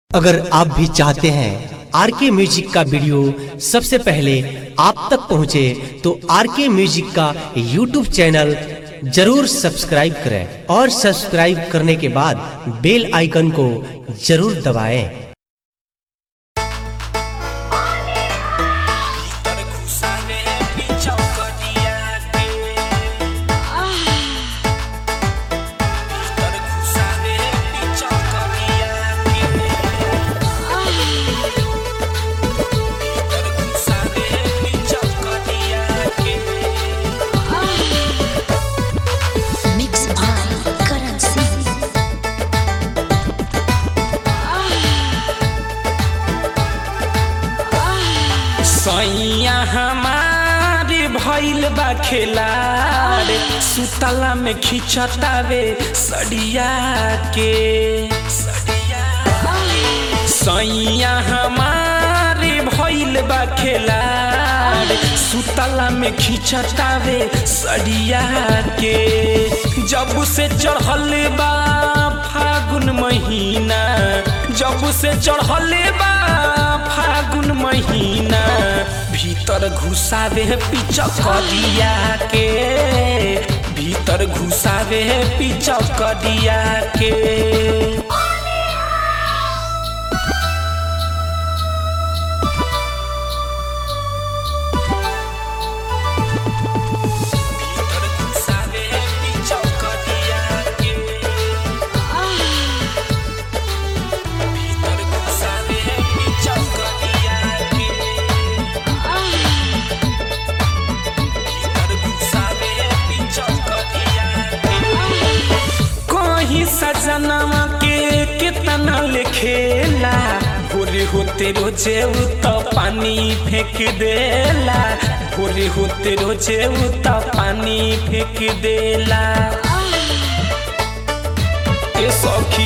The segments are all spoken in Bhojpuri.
अगर आप भी चाहते हैं आर के म्यूजिक का वीडियो सबसे पहले आप तक पहुंचे तो आर के म्यूजिक का यूट्यूब चैनल जरूर सब्सक्राइब करें और सब्सक्राइब करने के बाद बेल आइकन को जरूर दबाएं। भीतर घुसावे पिचौकटिया के भीतर घुसावे पिचौकटिया के भीतर घुसावे पिचौकटिया के Mix by Currency. सैया हमारे भइल बा खेलाड़ सुतला में खिंचतावे सड़िया के सड़िया सैया हमारे भइल बा खेलाड़ सुतला में खिंचतावे सड़िया के जब से चढ़ल बा फागुन महीना जब से चढ़ल बा फागुन महीना भीतर घुसावे पिचकरिया के भीतर घुसावे पिचकरिया के भीतर घुसावे पिचकरिया के भीतर घुसावे पिचकरिया के भीतर घुसावे पिचकरिया के कहीं सजनवा के कितना लिखेला भोरे होते रोजे उ तो पानी फेंक देला भोरे होते रोजे उ तो पानी फेंक देला ए सखी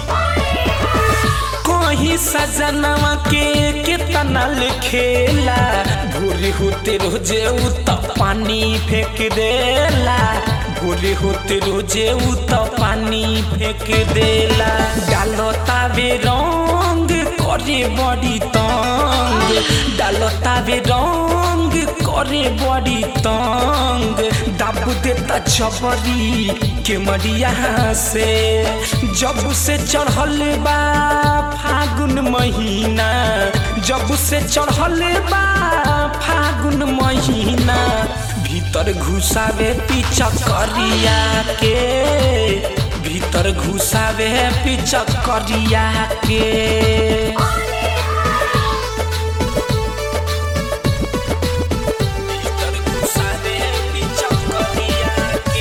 कहीं सजनवा के कितना लिखेला भोरे होते रोजे उ तो पानी फेंक देला भोरे होते रोजे उ तो पानी फेंक देला डालता बे रंग करे बड़ी तंग डालता बे रंग करे बड़ी तंग दाब देता चबरी के मरिया से जब से चढ़ल बा फागुन महीना जब से चढ़ल बा फागुन महीना भीतर घुसावे पिचकरिया के भीतर घुसावे पिचकरिया के भीतर घुसावे पिचकरिया के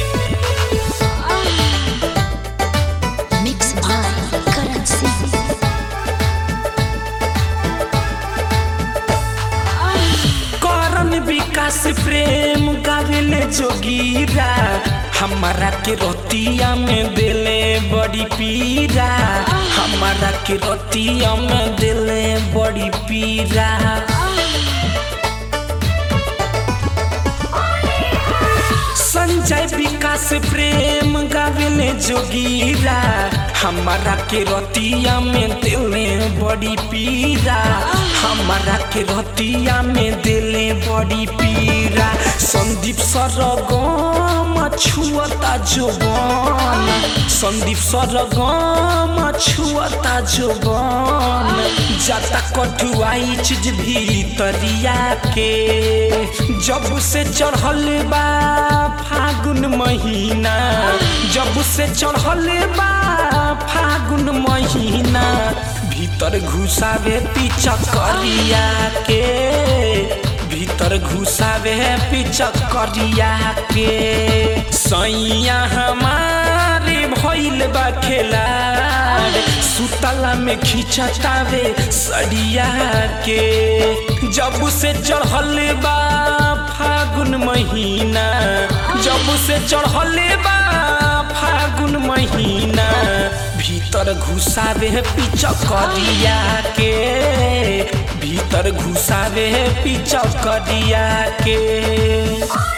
Mix by Currency. करन विकास प्रेम गावेले जोगीरा हमारा के रतिया में दिले बड़ी पीरा हमारा के रतिया में दिले बड़ी पीरा संजय विकास प्रेम गावेले जोगीरा हमारा के रतिया में दिले बड़ी पीरा हमारा के रतिया में दिले बड़ी पीरा संदीप सरगम छुअता जोबन संदीप सरगम छुअता जोबन जाता कठुआई चीज भीतरिया के जब से चढ़ल बा फागुन महीना जब से चढ़ल बा फागुन महीना भीतर घुसावे पिचकरिया के भीतर घुसावे पिचकरिया के सैया हमारे भइल बा खेलाड़ सुतला में खिंचतावे सड़िया के जब से चढ़ल बा फागुन महीना जब से चढ़ल बा फागुन महीना भीतर घुसावे पिचकरिया के भीतर घुसावे पिचकरिया के